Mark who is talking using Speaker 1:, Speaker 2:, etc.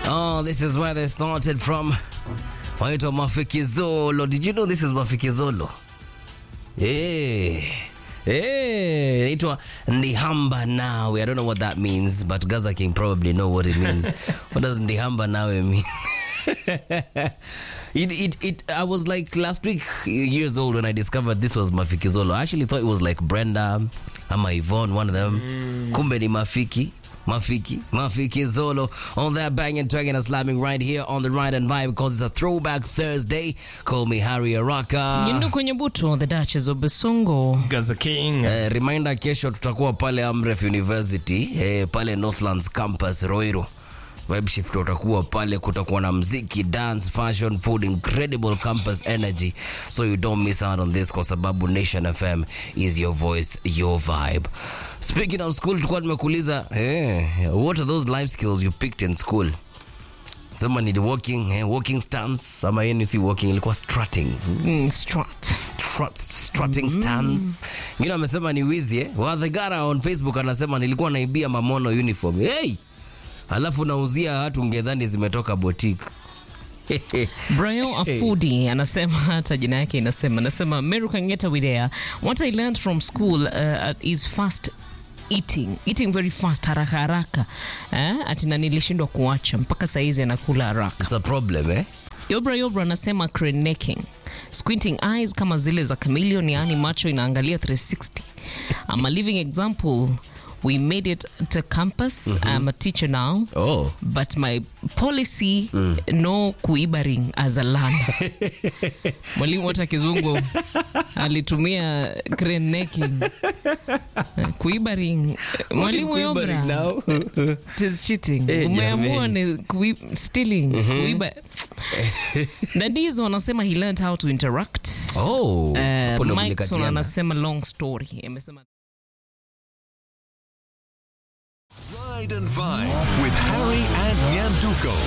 Speaker 1: Oh, this is where they started from. Waitwa Mafikizolo. Did you know this is Mafikizolo? Yeah. Hey, inaitwa Ndihamba Nawe. I don't know what that means, but Gaza King probably know what it means. what does Ndihamba Nawe mean? it, it, it, I was like last week years old when I discovered this was Mafikizolo. I actually thought it was like Brenda ama Yvonne, one of them. Kumbe ni Mafiki. Mafiki, Mafiki Zolo on that banging, dragging and slamming right here on the Ride and Vibe because it's a throwback Thursday. Call me Harry Araka.
Speaker 2: Yindu kwenye buto the Duchess of Basongo.
Speaker 3: Gaza King.
Speaker 1: Eh, reminder kesho tutakuwa pale Amref University eh, pale Northlands campus Roiro. Vibe shift utakuwa pale, kutakuwa na mziki, dance, fashion, food, incredible campus energy. So you don't miss out on this kwa sababu Nation FM is your voice, your vibe. Speaking of school, tulikuwa nimekuuliza eh, what are those life skills you picked in school? Sema ni the walking, eh, walking stance ama yenu si walking, ilikuwa strutting
Speaker 2: Mm, strut.
Speaker 1: strut, strutting stance. Ngine amesema ni wizi eh? Wadhegara on Facebook anasema nilikuwa naibia mamono uniform. Hey! Alafu nauzia watu ngedhani zimetoka boutique.
Speaker 2: Brian Afudi anasema hata jina yake inasema anasema Meru Kangeta Widea what I learned from school uh, is fast eating eating very fast haraka haraka eh? ati na nilishindwa kuacha mpaka saizi anakula haraka
Speaker 1: It's a problem eh?
Speaker 2: Yobra Yobra anasema crane necking squinting eyes kama zile za chameleon yaani macho inaangalia 360 I'm a living example we made it to campus I'm a teacher now
Speaker 1: Oh.
Speaker 2: but my policy no kuibaring as a learner mwalimu wote kizungu alitumia crane necking kuibaring mwalimu yobra
Speaker 1: now?
Speaker 2: it is cheating
Speaker 1: Eh,
Speaker 2: umeamua
Speaker 1: jameni.
Speaker 2: ni kui, stealing kuiba dadizo wanasema he learned how to interact
Speaker 1: Oh.
Speaker 2: Uh,
Speaker 1: hapo ndo
Speaker 2: Mikeson
Speaker 1: mlikatiana.
Speaker 2: anasema long story amesema
Speaker 4: Ride and Vibe with Harry and Nyanduko.